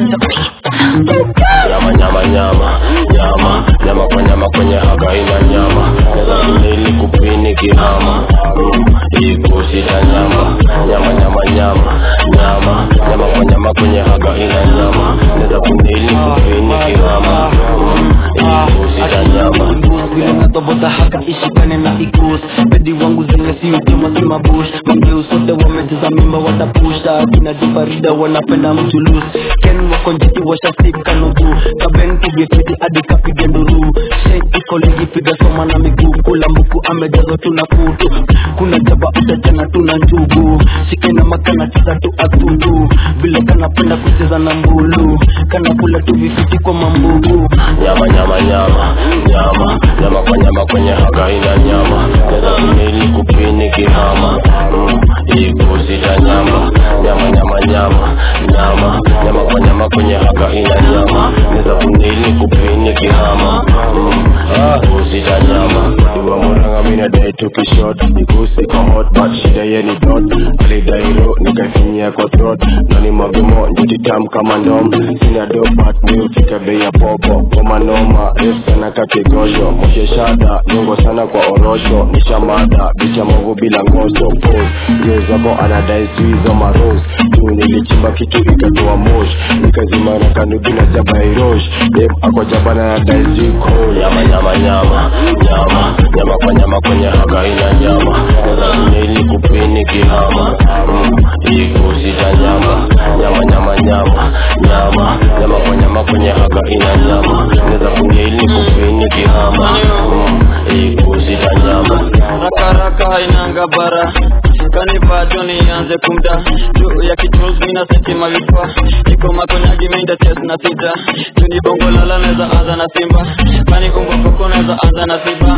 nyama nyama nyama nyama nyama kwa nyama kwenye haga ina nyama neza kunili kupini kihama Mm, ikusita nyama nyama nyama nyama nyama nyama kwa nyama kwenye haga ina nyama neza kunili kupini kihama Mm, ikusita nyama vile natobota haka ishikane na ikus bedi wangu zile si ujema si mabush mangeu sote wamejeza mimba watapusha kina difarida wanapenda mchulus ken wako njiti washasika nugu kaben kugefiti hadi kapige nduru shen iko ligi piga soma na miguu kula mbuku amejazwa tuna kutu kuna jaba utachana tuna njugu shike na makana cheza tu atutu vile kanapenda kucheza na mbulu kanakula tu vifiti kwa mambugu nyama nyama nyama nyama nyama kwa nyama kwenye haga ina nyama neza kunili kupini kihama Mm, ikusita nyama nyama nyama nyama nyama nyama kwa nyama kwenye haga ina nyama neza kunili kupini kihama Mm, ikusita nyama Iwa muranga mina dai tukishot ikusi kwa hot but shida ye ni dot alidairo nikafinyia kwa throat nani magumo njiti tam kama ndom sina do but mi ufika bei ya popo koma noma refu sana kakigosho moshe shada nyongo sana kwa orosho nishamada bicha movu bila ngosho pose ndio zako anadai suizo maros tu nilichimba kitu ikatoa mosh nikazima na kanubi na jaba irosh dem ako jabana na dai ziko nyama nyama nyama nyama nyama kwa nyama kwenye haga ina nyama neza kunili kupini kihama mm, ikusita nyama nyama nyama nyama nyama nyama kwa nyama kwenye haga ina nyama neza kunili kupini kihama mm, ikusita nyama rakaraka hainanga bara kanivajo nianze kumda juu ya kitus mina setima vipa iko makonyagi meinda ches na sita juni bongo lala neza anza na simba kani umbwa koko neza anza na simba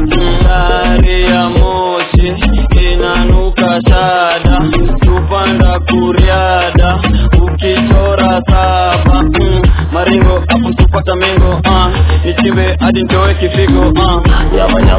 dari ya moshi inanuka shada tupanda kuriada ukichora saba mm, maringo apo supata mingo uh, nichimbe hadi ntoe kifigo uh. nyama